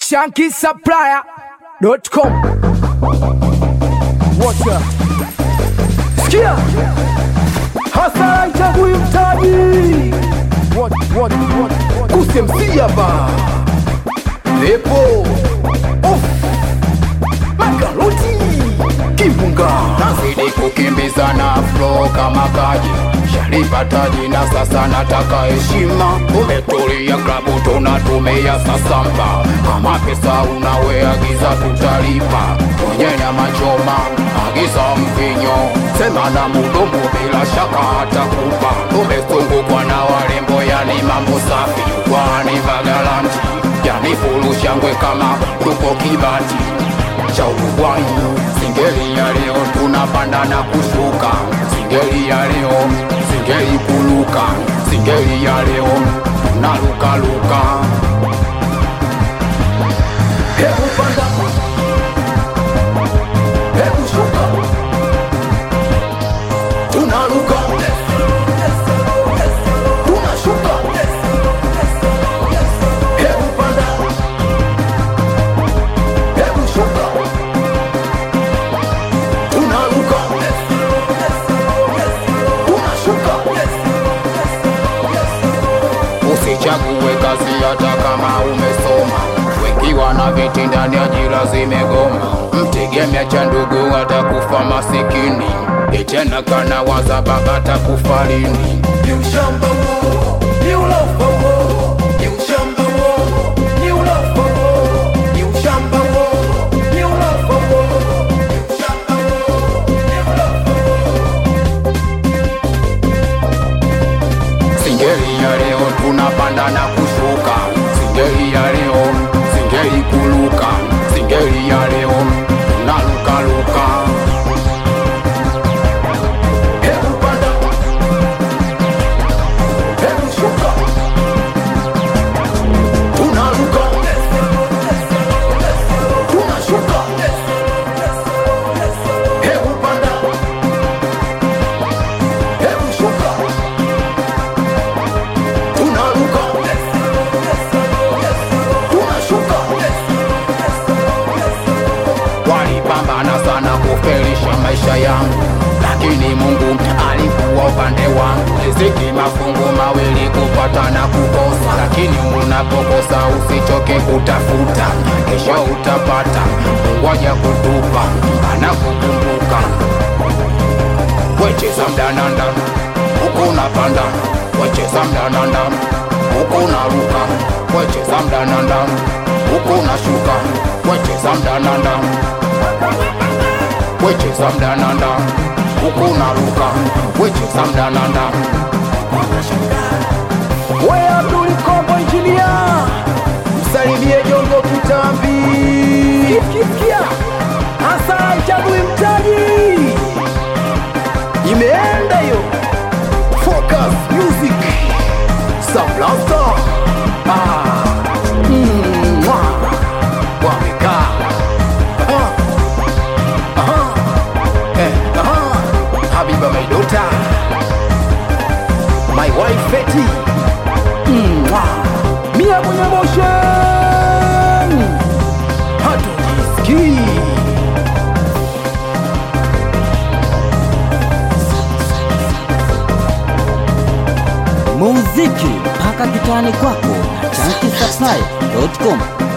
shankisupplier.com. Wacha sikia, hasara nchagui mtaji kusemsia ba lepo Of. makaroti kimbunga nazidi kukimbiza na flo kama kaji shalipataji na sasa nataka heshima umetulia klabu tunatumia sasamba kama pesa unaweagiza tutalipa kwenye nyama choma agiza mvinyo sema na mudomo bila shaka hatakupa umezungukwa na warembo yani mambo safi kwani vagalanti yani fulushangwe kama tuko kibati cha Uruguay. Singeli ya leo tunapanda na kushuka, singeli ya leo, singeli kuluka, singeli ya leo tunalukaluka. hebu panda hebu shuka tunaruka tunashuka hebu panda hebu shuka tunaruka tunashuka Usichague kazi hata kama umesoma, wengi wana viti ndani, ajira zimegoma. Mtegemea cha ndugu atakufa masikini, itena kana waza baba atakufa lini? ni ushamba huo ni ulofa huo ni ushamba huo ni ulofa huo ni ushamba huo ni ulofa huo ni ushamba huo ni ulofa Singeli ya leo tunapanda na kushuka, singeli ya leo, singeli kuluka, singeli ya leo tunalukaluka. hebu panda hebu shuka tunaruka tunashuka hebu panda hebu shuka tunaruka tunashuka walipambana sana kufelisha maisha yangu, lakini Mungu alikuwa upande wangu. Riziki mafungu mawili, kupata na kukosa, lakini unapokosa usichoke kutafuta, kesho utapata. Mungu haja kutupa, anakukumbuka. Wecheza mdananda huku unapanda, wecheza mdananda huku unaruka, wecheza mdananda huku unashuka, wecheza mdananda wecheza mdananda huku unaruka, wecheza mdananda we Abdul Kombo injinia msalimie Jongo Kitambi kisikia hasa chagui mtaji imeenda hiyo Focus Music Sablasta ah. mm, mwah. wamekaa ah. Aha. Eh, aha. Habiba my daughter my wife Betty Mwah. Mia mwenye motion hatujisikii muziki mpaka kitani kwako na chankisaplai.com